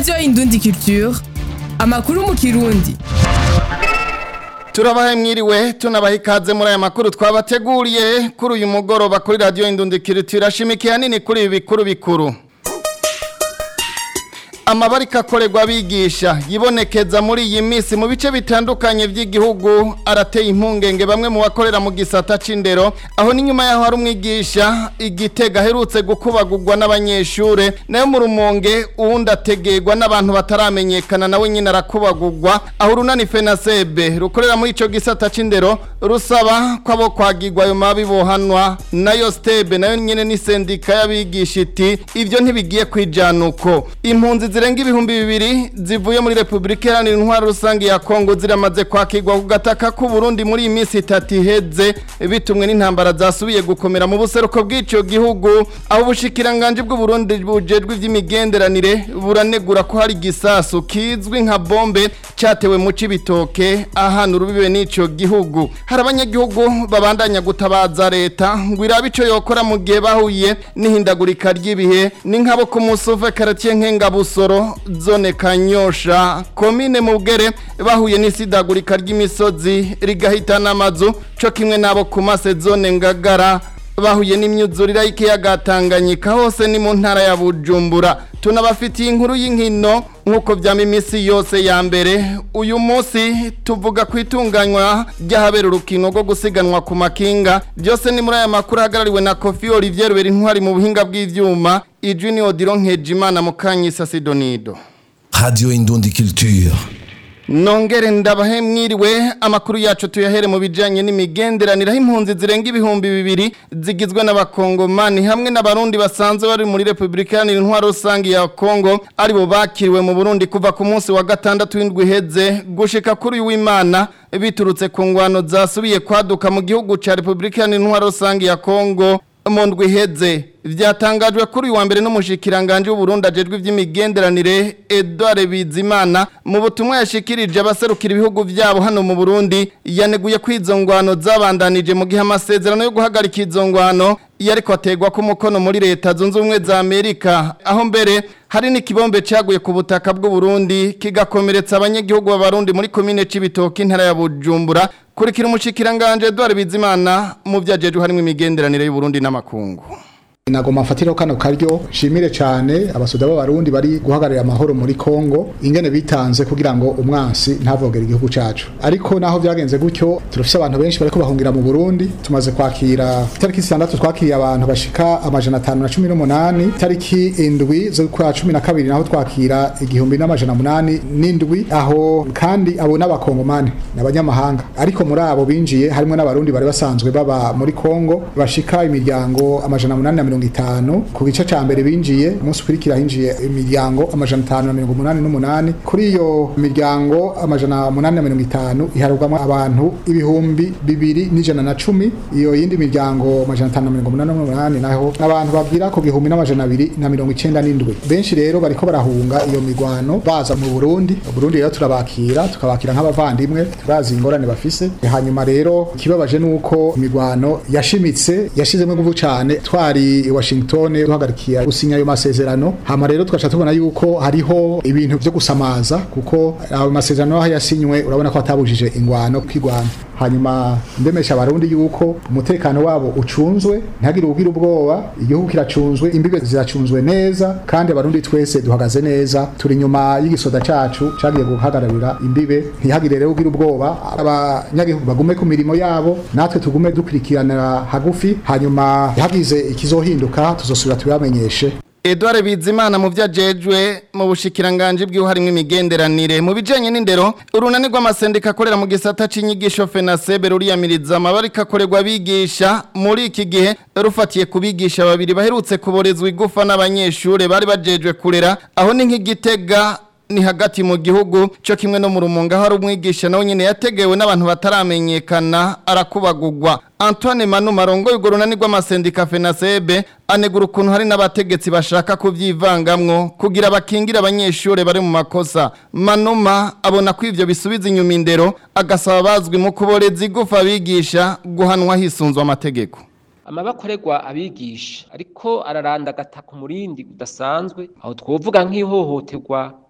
radiyo indundi culture amakuru mu kirundi turabahe mwiriwe tunabaha ikaze muri aya makuru twabateguriye kuri uyu mugoroba kuri radiyo indundikiro turashimikiye hanini kuri ibi bikuru bikuru amabarika akorerwa abigisha yibonekeza muri iyi minsi mu bice bitandukanye by'igihugu arateye impungenge bamwe mu bakorera mu gisata c'indero aho n'inyuma yaho hari umwigisha igitega aherutse gukubagurwa n'abanyeshure nayo mu rumonge uwundi ategerwa n'abantu bataramenyekana nawe nyine arakubagurwa aho urunani fenasebe rukorera muri ico gisata c'indero rusaba ko abo kwagirwa ayo mabi bohanwa nayo stebe nayo nyine ni sendika y'abigisha iti ivyo ntibigiye kwijana uko impunzi zirenga ibihumbi bibiri zivuye muri Republika Iharanira Intwaro Rusange ya Kongo ziramaze kwakirwa ku gataka k'u Burundi muri iyi minsi itatu iheze bitumwe n'intambara zasubiye gukomera mu buseruko bw'ico gihugu aho ubushikiranganje bw'u Burundi bujejwe ivy'imigenderanire buranegura ko hari gisasu kizwi nka bombe cyatewe mu cibitoke ahantu urubibe n'ico gihugu hari abanyagihugu babandanya gutabaza leta ngo irabe ico yokora mu gihe bahuye n'ihindagurika ry'ibihe ni nk'abo ku musuve karatiye nk'engabusoro zone kanyosha komine mubwere bahuye n'isidagurika ry'imisozi rigahitana amazu cyo kimwe n'abo ku mase zone ngagara bahuye n'imyuzurira y'ikiyaga Tanganyika hose ni mu ntara ya Bujumbura tunabafitiye inkuru y'inkino nk'uko byama iminsi yose ya mbere uyu munsi tuvuga ku itunganywa ry'ahabera urukino rwo gusiganwa ku makinga byose ni muri aya makuru ahagarariwe na kofi olivier rubera intwari mu buhinga bw'ivyuma ijunior dironkeje imana mu kanyisa sidonido Radio Indundi Culture. Nongere ndabahe mwiriwe amakuru yacu tuyahere mu bijanye n'imigenderanire aho impunzi zirenga ibihumbi bibiri zigizwe n'abakongomani hamwe n'abarundi basanzwe bari muri Republika Iharanira Intwaro Rusange ya Kongo aribo bakiriwe mu Burundi kuva ku munsi wa gatandatu w'indwi iheze gushika kuri uyu w'Imana biturutse ku ngwano zasubiye kwaduka mu gihugu ca Republika Iharanira Intwaro Rusange ya Kongo mu ndwi iheze vyatangajwe kuri uyu wa mbere n'umushikiranganje w'Uburundi ajejwe ivy'imigenderanire Edouard Bizimana mu butumwa yashikirije abaserukira ibihugu vyabo hano mu Burundi yaneguye ko izo ngwano zabandanije mu gihe amasezerano yo guhagarika izo ngwano yariko ategwa ku mukono muri leta zunze ubumwe za Amerika aho mbere hari n'ikibombe caguye ku butaka bw'u Burundi kigakomeretsa abanyagihugu b'abarundi muri komine c'ibitoki intara ya Bujumbura kurikira umushikiranganje Edouard Bizimana mu vyajejwe harimo imigenderanire y'u Burundi n'amakungu Nagoma mfatiro kano karyo shimire cyane abasoda b'abarundi bari guhagararira amahoro muri Kongo ingene bitanze kugira ngo umwansi ntavogere igihugu cacu ariko naho byagenze gutyo turafise abantu benshi bariko bahungira mu Burundi tumaze kwakira itariki 6 twakiriye abantu bashika amajana 518 itariki indwi zo kwa 12 naho twakira igihumbi n'amajana 8 n'indwi aho kandi abo n'abakongomani n'abanyamahanga ariko muri abo binjiye harimo n'abarundi bari basanzwe baba muri Kongo bashika imiryango amajana 8 mirongo itanu ku gice ca mbere binjiye umunsi ukurikira hinjiye imiryango amajana atanu na mirongo umunani n'umunani kuri iyo miryango amajana umunani na mirongo itanu iharugwamo abantu ibihumbi bibiri n'ijana na cumi iyo yindi miryango amajana atanu na mirongo umunani n'umunani naho abantu babwira ku gihumbi n'amajana abiri na mirongo icenda n'indwi benshi rero bariko barahunga iyo mirwano baza mu Burundi Burundi rero turabakira tukabakira nk'abavandimwe turazi ingorane bafise hanyuma rero ikibabaje nuko imirwano yashimitse yashizemo inguvu cane twari i Washington duhagarikiye gusinya ayo masezerano hama rero twacha tubona yuko hariho ibintu byo gusamaza kuko ayo masezerano aho yasinywe urabona ko atabujije ingwano kwigwana hanyuma ndemesha abarundi yuko umutekano wabo ucunzwe ntagire ugira ubwoba igihugu kiracunzwe imbibe ziracunzwe neza kandi abarundi twese duhagaze neza turi nyuma y'igisoda cacu cagiye guhagararira imbibe ntihagire rero ugira ubwoba abanyagihugu bagume ku mirimo yabo natwe tugume dukurikiranira hagufi hanyuma hagize ikizohinduka tuzosubira tubamenyeshe Edouard Bizimana mu vyajejwe mu bushikiranganje bw'uharimwe imigenderanire mu bijanye n'indero urunani rw'amasendika akorera mu gisata c'inyigisho FENASEB ruriyamiriza amabarika akorerwa bigisha muri iki gihe rufatiye kubigisha babiri baherutse kuborezwa igufa n'abanyeshure bari bajejwe kurera aho ni nk'igitega ni hagati mu gihugu cyo kimwe no mu rumunga aho ari umwigisha nawe nyine yategewe n'abantu bataramenyekana arakubagugwa Antoine Manu Marongo y'urwo runani rw'amasendika FENASEB anegura ukuntu hari n'abategetsi bashaka kuvyivangamwo kugira bakingira abanyeshure bari mu makosa Manuma abona ko ivyo bisubiza inyuma indero agasaba bazwi mu kuboreza igufa abigisha guhanwa hisunzwe amategeko amabakorerwa abigisha ariko araranda agata ku murindi udasanzwe aho twovuga nk'ihohoterwa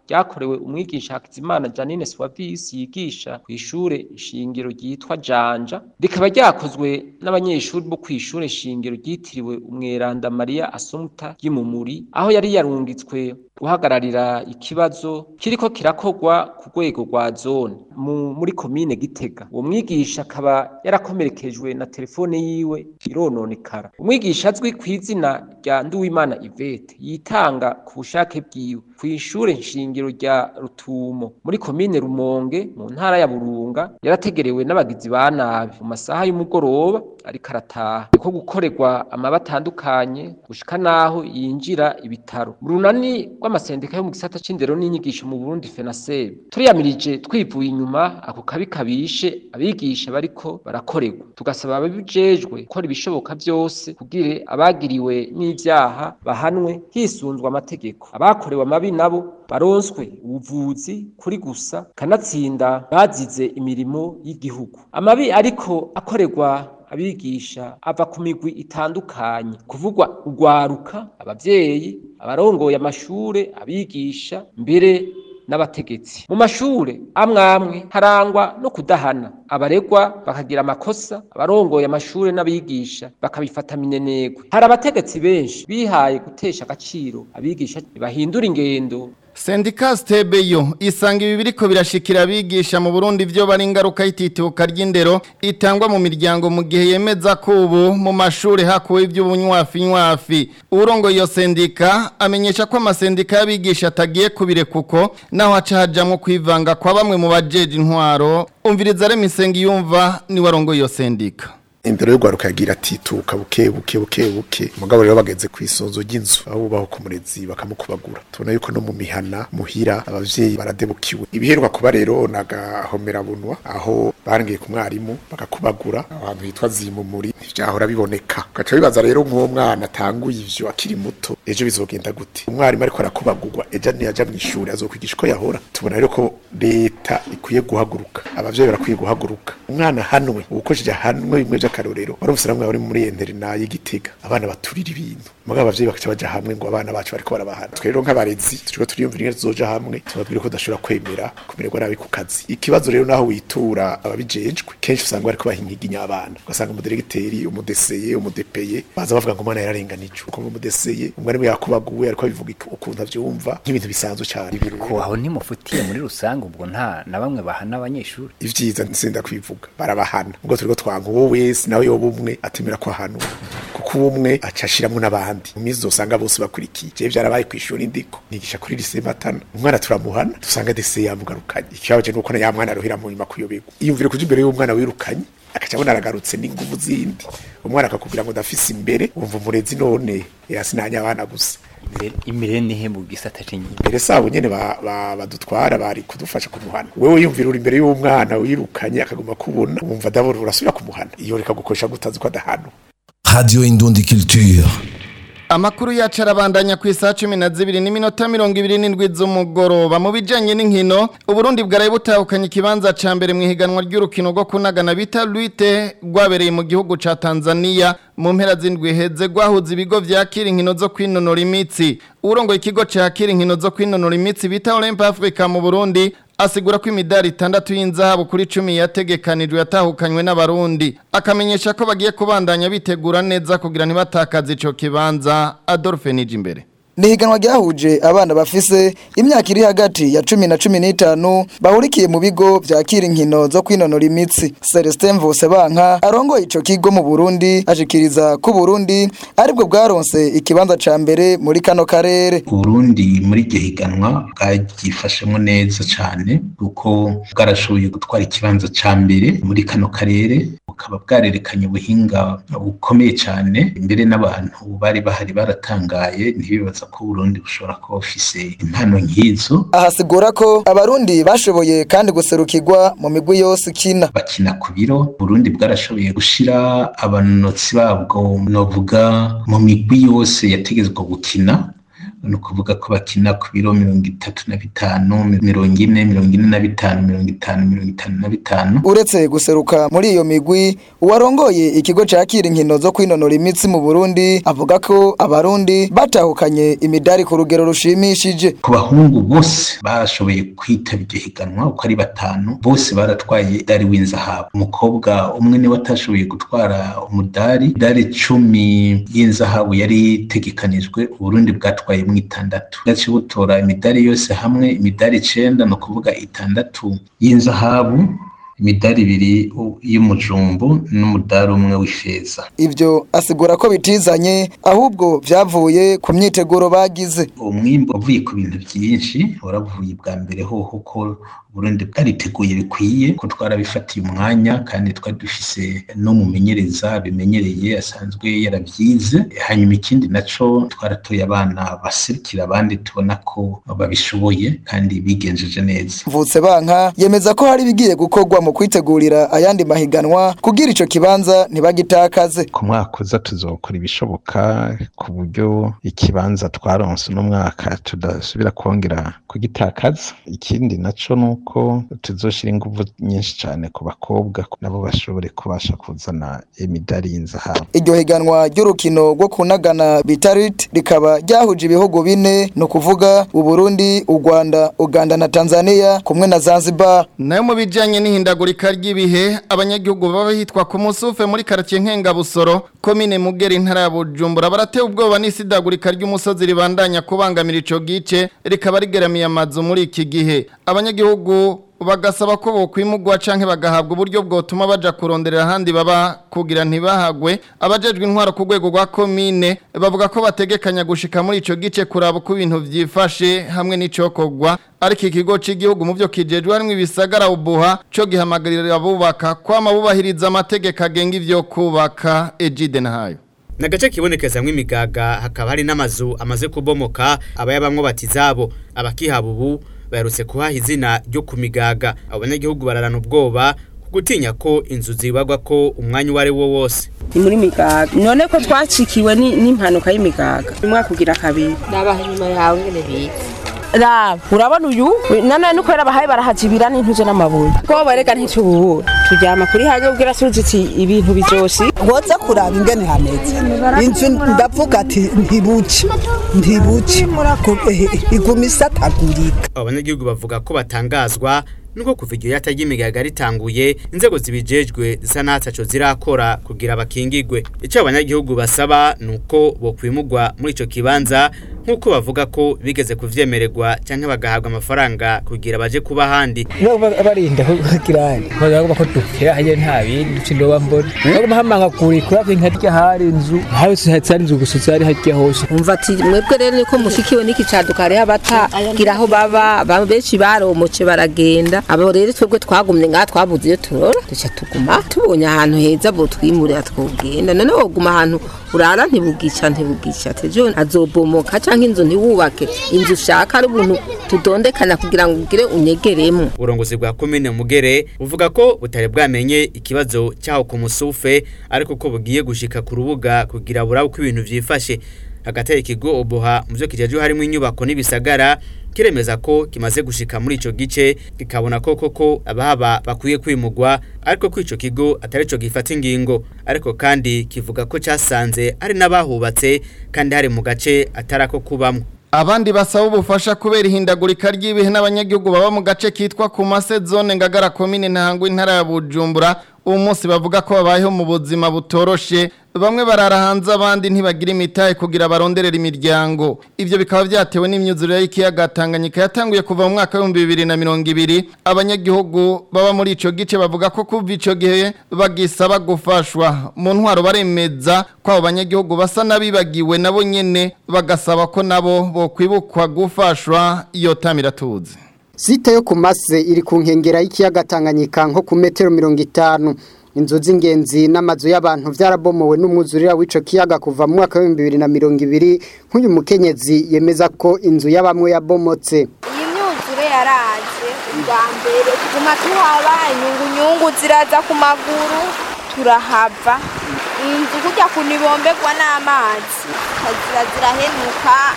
ryakorewe umwigisha Hakizimana Janine Swavis yigisha ku ishure shingiro ryitwa Janja rikaba ryakozwe n'abanyeshuri bo ku ishure shingiro ryitiriwe umweranda Maria Assumpta y'Imumuri aho yari yarungitswe guhagararira ikibazo kiriko kirakogwa ku rwego rwa zone mu, muri komine Gitega uwo mwigisha akaba yarakomerekejwe na telefone yiwe irononekara umwigisha azwi ku izina rya Nduwimana Yvette yitanga ku bushake bwiwe ku ishure nshingiro rya Rutumo muri komine Rumonge mu ntara ya Burunga yarategerewe n'abagizi ba nabi mu masaha y'umugoroba ariko arataha ko gukorerwa amaba atandukanye gushika naho yinjira ibitaro mu runani rw'amasendika yo mu gisata c'indero n'inyigisho mu Burundi FENASEB turiyamirije twivuye inyuma ako kabi kabishe abigisha bariko barakorerwa tugasaba ababijejwe gukora ibishoboka byose kugira abagiriwe n'ivyaha bahanwe hisunzwe amategeko abakorewe amabi nabo baronswe ubuvuzi kuri gusa kanatsinda bazize imirimo y'igihugu amabi ariko akorerwa abigisha ava ku migwi itandukanye kuvugwa urwaruka abavyeyi abarongoye amashure abigisha mbere n'abategetsi mu mashure amwe amwe harangwa no kudahana abaregwa bakagira amakosa abarongoye amashure n'abigisha bakabifata minenegwe hari abategetsi benshi bihaye gutesha agaciro abigisha bahindura ingendo Sendika Stebeyo isanga ibi biriko birashikira abigisha mu Burundi vyo bari ingaruka y'itituka ry'indero itangwa mu miryango mu gihe yemeza ko ubu mu mashure hakuwe ivy'ubunywafi nywafi urongo iyo sendika amenyesha ko amasendika y'abigisha atagiye kubire kuko naho haca hajamwo kwivanga kwa bamwe mu bajeje intwaro umviriza remisengi yumva ni warongo iyo sendika indero yo gwaruka yagira atituka buke buke buke buke mugabo rero bageze ku isonzo ry'inzu aho bubaho ku murezi bakamukubagura tubona yuko no mu mihana muhira abavyeyi baradebukiwe ibiheruka kuba rero nagahomera bunwa aho barangiye ku mwarimu bagakubagura ahantu hitwa zimumuri ntivyahora biboneka gaca bibaza rero nk'uwo mwana atanguye ivyo akiri muto ejo bizogenda gute umwarimu ariko arakubagurwa ejo niyaja mw'ishuri azokwigisha uko yahora tubona rero ko leta ikwiye guhaguruka abavyeyi barakwiye guhaguruka umwana hanwe uwukojeje hanwe bimwe vy'akarorero warumvise namwe bari muri interina y'igitega abana baturira ibintu mugabo abavyeyi bakaca baja hamwe ngo abana bacu bariko barabahana twe rero nk'abarezi turiko turiyumvira ingene tuzoja hamwe tubabwire ko tudashobora kwemera kumererwa nabi ku kazi ikibazo rero naho witura ababijejwe kenshi usanga bariko bahinyiginya abana ugasanga umudiregiteri umudeseye umudepeye baza bavuga ngo umwana yararenganijwe uko umudeseye umwarimu yakubaguwe ariko abivuga ukuntu avyumva nk'ibintu bisanzwe cane ko aho ntimufutiye muri rusange ubwo nta na bamwe bahana abanyeshuri ivyiza nsinda kwivuga barabahana ubwo turiko twanka uwo wese nawe yoba umwe atemera ko ahanwa kuko umwe aca ashiramwo n'abandi mu minsi uzosanga bose bakurikiye jewe vyarabaye kw'ishuri ndiko nigisha kuri lycée matana umwana turamuhana dusanga dese yamugarukanye ikibabaje nuko na ya mwana arohera mu nyuma kuyoberwa iyumvire kuja imbere y'umwana wirukanye akaca abona aragarutse n'inguvu zindi umwana akakubwira ngo ndafise imbere wumva umurezi none yasinanya abana gusa imbere nihe mu gisata c'inyuma mbere sabo nyene badutwara bari kudufasha kumuhana wewe yumvira uri imbere y'umwana wirukanye akaguma kubona wumva dabora urasubira kumuhana iyo reka gukoresha gutazi ko adahano Radio Indundi Culture. Amakuru yacu arabandanya ku isaha cumi na zibiri n'iminota mirongo ibiri n'indwi z'umugoroba mu bijyanye n'inkino uburundi bwaraye butahukanye ikibanza cya mbere mu ihiganwa ry'urukino rwo kunagana bita rwite rwabereye mu gihugu cya tanzania mu mpera z'indwi heze rwahuza ibigo byakira inkino zo kwinonora imitsi urongoye ikigo cyakira inkino zo kwinonora imitsi bita olympe africa mu burundi asigura ko imidari itandatu y'inzahabu kuri cumi yategekanijwe yatahukanywe n'abarundi akamenyesha ko bagiye kubandanya bitegura neza kugira ntibatakaze ico kibanza Adolphe Nijimbere ni higanwa ryahuje abana bafise imyaka iri hagati ya cumi na cumi n'itanu bahurikiye mu bigo vyakira inkino zo kwinonora imitsi celestin mvusebanka arongoye ico kigo mu burundi ashikiriza ko uburundi aribwo bwaronse ikibanza ca mbere muri kano karere uburundi muri iryo higanwa bwagifashemo neza cane kuko bwarashoboye gutwara ikibanza ca mbere muri kano karere bukaba bwarerekanye ubuhinga bukomeye cane mbere n'abantu bari bahari baratangaye ntibibaza ko Burundi bushobora kuba bufise impano nk'izo ahasigura ko abarundi bashoboye kandi guserukirwa mu migwi yose ikina bakina ku biro Burundi bwarashoboye gushira abanonotsi babwo novuga mu migwi yose yategezwa gukina ni ukuvuga ko bakina ku biro mirongo itatu na bitanu mirongo ine mirongo ine na bitanu mirongo itanu mirongo itanu na bitanu uretse guseruka muri iyo migwi uwarongoye ikigo cakira inkino zo kwinonora imitsi mu Burundi avuga ko abarundi batahukanye imidari ku rugero rushimishije ku bahungu bose bashoboye kwitaba iryo higanwa uko ari batanu bose baratwaye idari w'inzahabu umukobwa umwe niwe atashoboye gutwara umudari idari cumi y'inzahabu yari itegekanijwe uburundi bwatwaye mu itandatu gace butora imidari yose hamwe imidari icenda ni ukuvuga itandatu y'inzahabu imidari ibiri y'umujumbu n'umudari umwe w'ifeza ivyo asigura ko bitizanye ahubwo vyavuye ku myiteguro bagize umwimbo uvuye ku bintu byinshi waravuye bwa mbere hoho ko Burundi bwariteguye bikwiye ko twarabifatiye umwanya kandi twari dufise no mumenyereza bimenyereye asanzwe yaravyize hanyuma ikindi naco twaratoye abana baserukira abandi tubona ko babishoboye kandi bigenjeje neza mvutse banka yemeza ko hari bigiye gukorwa mu kwitegurira ayandi mahiganwa kugira ico kibanza ntibagitakaze ku mwaka uza tuzokora ibishoboka ku buryo ikibanza twaronse uno mwaka tudasubira kongera kugitakaza ikindi naco nuko tuzoshira inguvu nyinshi cane ku bakobwa nabo bashobore kubasha kuzana imidari y'inzahabu iryo higanwa ry'urukino rwo kunagana bitarit rikaba ryahuje ibihugu bine ni ukuvuga uburundi u rwanda uganda na tanzania kumwe na zanzibar nayo mu bijanye n'ihindagurika ry'ibihe abanyagihugu baba hitwa ku musufe muri karaciye nkengabusoro komine mugera intara ya bujumbura baratewe ubwoba n'isidagurika ry'umusozi ribandanya kubangamira ico gice rikaba rigeramiye amazu muri iki gihe abanyagihugu bagasaba ko bokwimugwa canke bagahabwa uburyo bwotuma baja kuronderera ahandi baba kugira ntibahagwe abajejwe intwaro ku rwego rwa komine bavuga ko bategekanya gushika muri ico gice kuraba uko ibintu vyifashe hamwe n'icokogwa ariko ikigo c'igihugu mu vyo kijejwe harimwo ibisagara ubuha co gihamagarira abubaka kwama bubahiriza amategeko agenga ivyo kubaka ejide nahayo nagace kibonekezamwo imigaga hakaba hari n'amazu amaze kubomoka abayabamwo batizabo abakihaba ubu baherutse kuhaha izina ryo ku migaga abanyagihugu bararana ubwoba gutinya ko inzu zibagwa ko umwanya uwo ari wo wose ni muri migaga none ko twacikiwe n'impanuka y'imigaga umwaka ugira kabiri nabaha inyuma yawe ngene biza raba urabona uyu nanone nuko rero abahaye barahajibira n'intuze n'amabuye ko barega ntitububura turyama kuri hanze ubwira suziti ibintu bizosi ngoze kuraba ingene hameze inzu ndavuga ati ntibuce ntibuce iguma isatagurika abanyagihugu bavuga ko batangazwa nuko kuva igihe yatajya imigaga ritanguye inzego zibijejwe zisa n'ataco zirakora kugira bakingigwe icyo abanyagihugu basaba nuko bokwimugwa muri ico kibanza nk'uko bavuga ko bigeze kuvyemererwa cyangwa bagahabwa amafaranga kugira baje kuba ahandi barinda kugira bavuga ko dukira haje nta bindi duce ndoba mbona baguma hamanga kuri kuri ako nkarya hari inzu hari hari inzu gusa zari harya hose umva ati mwebwe rero niko mushikiwe n'iki caduka hariho abatagira aho baba benshi baromoce baragenda abo rero twebwe twagumye ngaha twabuze iyo turora duca tuguma tubonye ahantu heza bo twimurira twogenda none woguma ahantu urara ntibugica ntibugica tejo azobomoka canke inzu ntiwubake inzu ushaka ari ubuntu tudondekana kugira ngo ugire unyegeremo uburongozi bwa komine mugere buvuga ko butari bwamenye ikibazo cyaho ku musufe ariko ko bugiye gushika ku rubuga kugira burabe uko ibintu vyifashe hagati ikigo oboha mu byo kijejwe harimo inyubako n'ibisagara kiremeza ko kimaze gushika muri ico gice kikabona ko koko abahaba bakwiye kwimugwa ariko ko ico kigo atari cyo gifata ingingo ariko kandi kivuga ko casanze ari n'abahubatse kandi hari mu gace atarako kubamwo abandi basaba ubufasha kubera ihindagurika ry'ibihe n'abanyagihugu baba mu gace kitwa ku mase zone ngagara komine ntango intara ya bujumbura uwo munsi bavuga ko babayeho mu buzima butoroshe bamwe barara hanze abandi ntibagira imitahe kugira baronderera imiryango ivyo bikaba vyatewe n'imyuzurire y'ikiyaga Tanganyika yatanguye kuva mu mwaka w'ibihumbi bibiri na mirongo ibiri abanyagihugu baba muri ico gice bavuga ko kuva ico gihe bagisaba gufashwa mu ntwaro baremeza ko abo banyagihugu basa n'abibagiwe nabo nyene bagasaba ko nabo bokwibukwa gufashwa iyo tamiratuzi Site yo kumase iri ku nkengera y'ikiyaga Tanganyika nko ku metero 50 inzu z'ingenzi n'amazu y'abantu byarabomowe n'umwuzurira w'ico kiyaga kuva mu mwaka wa 2020 nk'uyu mukenyezi yemeza ko inzu y'abamwe yabomotse iyi myuzure yaraje bwa mbere tuguma tuhaba inyungu nyungu ziraza ku maguru turahava inzu kujya kunibomberwa n'amazi zira zirahenuka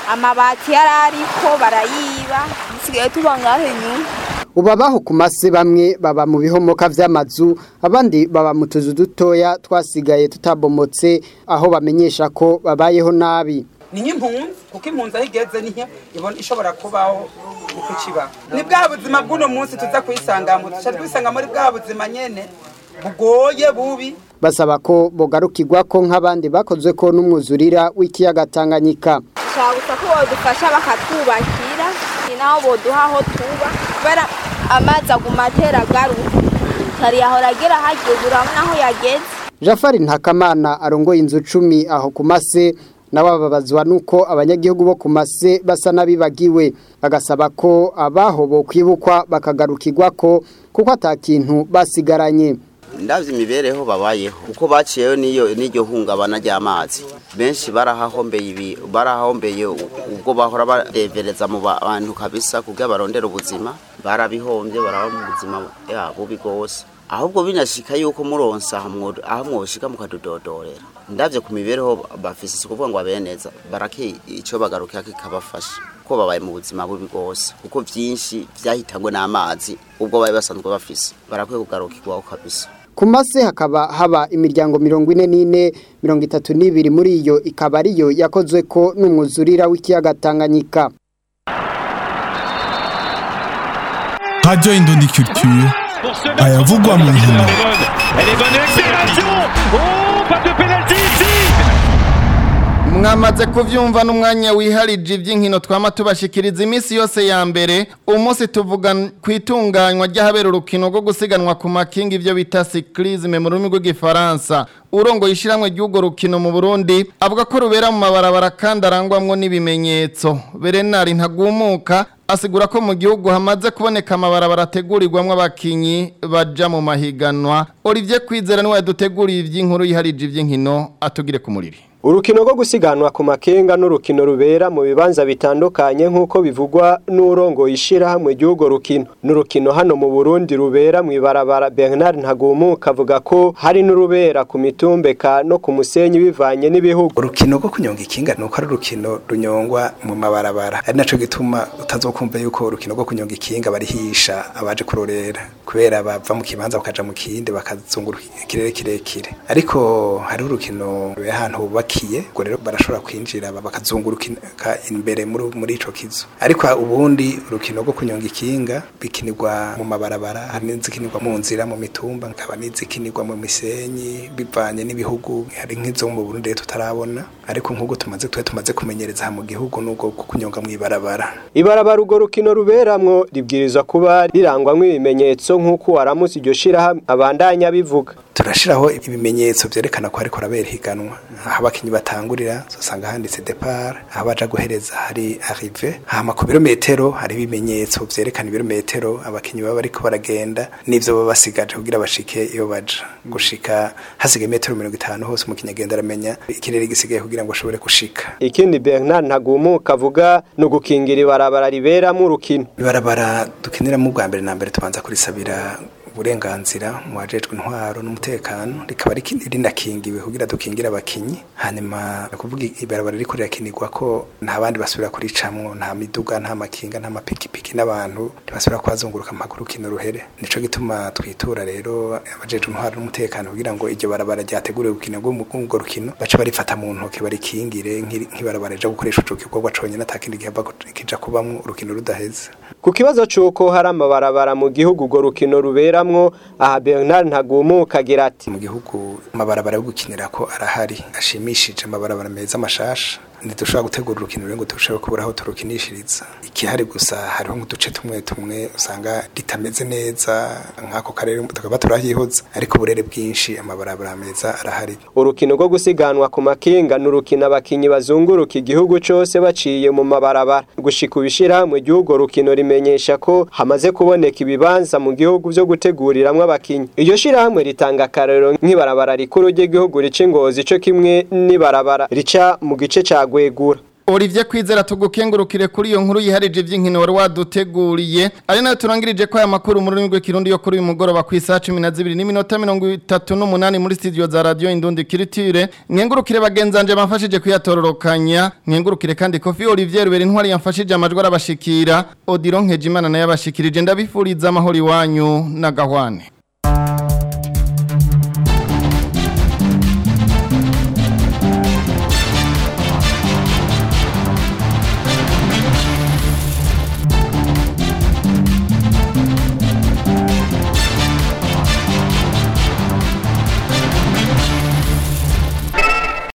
amabati yari ariko barayiba dusigaye tuba ngaho inyuma ubu abaho ku mase bamwe baba mu bihomoka vy'amazu abandi baba mu tuzu dutoya twasigaye tutabomotse aho bamenyesha ko babayeho nabi ni nk'impunzi kuko impunzi aho igeze niyo ibona ishobora kubaho uko ikibaho ni bwa buzima bw'uno munsi tuza kuyisangamo duca twisanga muri bwa buzima nyene bugoye bubi basaba ko bogarukirwa ko nk'abandi bakozwe ko n'umwuzurira w'ikiyaga Tanganyika dushaka gusa ko bodufasha bakatwubakira ni naho boduha aho tuba kubera amazi aguma atera agaruka kari yahora agera hageze urabona aho yageze Jafari Ntakamana arongoye inzu cumi aho ku mase nawe ababazwa nuko abanyagihugu bo ku mase basa n'abibagiwe agasaba ko abaho bo kwibukwa bakagarukirwa ko kuko atakintu basigaranye ndavye imibereho babayeho uko baciyeyo niyo n'iryo hungabana ry'amazi benshi barahahombeye ibi barahahombeye ubwo bahora barevereza mu bantu kabisa kugira barondera ubuzima barabihombye baraba mu buzima ya bubi gose ahubwo binashika yuko muronsa aho mwoshika mukadudodorera ndavye ku mibereho bafise si kuvuga ngo abeneza barake ico bagarukira kikabafasha ko babaye mu buzima bubi gose kuko vyinshi vyahitangwe n'amazi ubwo bari basanzwe bafise barakwiye kugarukirwaho kabisa ku mase hakaba haba imiryango mirongo ine n'ine mirongo itatu n'ibiri muri iyo ikaba ariyo yakozwe ko n'umwuzurira w'ikiyaga Tanganyika Radio Indondi Culture ayavugwa mu nkino mwamaze kuvyumva n'umwanya wiharije iby'inkino twama tubashikiriza iminsi yose ya mbere umunsi tuvuga ku itunganywa ry'ahabera urukino rwo gusiganwa ku makinga ibyo bita cyclisme mu rurimi rw'igifaransa urongo yishiramwe ry'urwo rukino mu Burundi avuga ko rubera mu mabarabara kandi arangwamwo n'ibimenyetso Bernard ntagumuka asigura ko mu gihugu hamaze kuboneka amabarabara ategurirwamo abakinyi baja mu mahiganwa Olivier Kwizera niwe yaduteguriye iby'inkuru yiharije iby'inkino atugire ku muriri Urukino rwo gusiganwa ku makenga n'urukino rubera mu bibanza bitandukanye nk'uko bivugwa n'urongo ishira hamwe gihugo rukino n'urukino hano mu Burundi rubera mu ibarabara Bernard Ntagumuka avuga ko hari n'urubera ku mitumbeka no ku musenyi bivanye n'ibihugu urukino rwo kunyonga ikinga nuko ari urukino runyongwa mu mabarabara ari naco gituma utazokumva yuko urukino rwo kunyonga ikinga barihisha abaje kurorera kubera bava mu kibanza bakaja mu kindi bakazunguruka ikirere kirekire ariko hari urukino ahantu hubaka bakiye ngo rero barashobora kwinjira bakazunguruka imbere muri muri ico kizu ariko ubundi urukino rwo kunyonga ikinga bikinirwa mu mabarabara hari n'izikinirwa mu nzira mu mitumba nkaba n'izikinirwa mu misenyi bivanye n'ibihugu hari nk'izo mu Burundi tutarabona ariko nk'uko tumaze twe tumaze kumenyereza mu gihugu n'ubwo kunyonga mu ibarabara ibarabara urwo rukino ruberamwo ribwirizwa kuba rirangwamwo ibimenyetso nk'uko waramutse iryo shirahamwe abandanya bivuga turashiraho ibimenyetso vyerekana ko hariko rabera higanwa aho abakinyi batangurira usanga handitse depart aho baja guhereza hari arrive hama ku birometero hari ibimenyetso vyerekana ibirometero abakinyi baba bariko baragenda n'ivyo baba basigaje kugira bashike iyo baja gushika hasigaye metero mirongo itanu hose umukinyi agenda aramenya ikirere gisigaye kugira ngo ashobore gushika ikindi Bernard Ntagumuka avuga no gukingira ibarabara riberamo urukino ibarabara dukiniramo ubwa mbere na mbere tubanza kurisabira uburenganzira mu bajejwe intwaro n'umutekano rikaba rinakingiwe kugira dukingire abakinyi hanyuma kuvuga ibarabara riko rirakinirwa ko nta bandi basubira kuricamwo nta miduga nta makinga nta mapikipiki n'abantu ntibasubira kuhazunguruka mpaka urukino ruhere nico gituma twitura rero abajejwe intwaro n'umutekano kugira ngo iryo barabara ryateguriwe gukina bwo mu rukino bace barifata mu ntoke barikingire nk'ibarabara rija gukoresha ico gikorwa conyene atakindi gihava kija kubamwo urukino rudaheze ku kibazo c'uko hari amabarabara mu gihugu urwo rukino ruberamwo aha Bernard Ntagumuka agira ati mu gihugu amabarabara yo gukinira ko arahari ashimishije amabarabara meza mashasha ntidushobora gutegura urukino rero ngo turusheho kubura aho turukinishiriza ikihari gusa hariho nk'uduce tumwe tumwe usanga ritameze neza nk'ako karere tukaba turahihoza ariko uburere bwinshi amabarabara meza arahari urukino rwo gusiganwa ku makinga ni urukino abakinyi bazunguruka igihugu cose baciye mu mabarabara gushika ubishira mu gihugu rukino rimenyesha ko hamaze kuboneka ibibanza mu gihugu vyo guteguriramwo abakinyi iryo shirahamwe ritanga akarero nk'ibarabara rikuru ry'igihugu rica ingozi co kimwe n'ibarabara rica mu gice ca gwegura Olivier Kwizera tugukengurukire kuri iyo nkuru yiharije ivy'inkino wari waduteguriye ari nayo turangirije ko aya makuru mu rurimi rw'ikirundi yo kuri uyu mugoroba ku isaha 12 n'iminota 38 muri studio za radio Indundi Kiritire nkengurukire bagenzanje bamfashije kuyatororokanya nkengurukire kandi Kofi Olivier Rubera intwari yamfashije amajwi arabashikira Odilon Nkejimana naye abashikirije ndabifuriza amahoro iwanyu na gahwane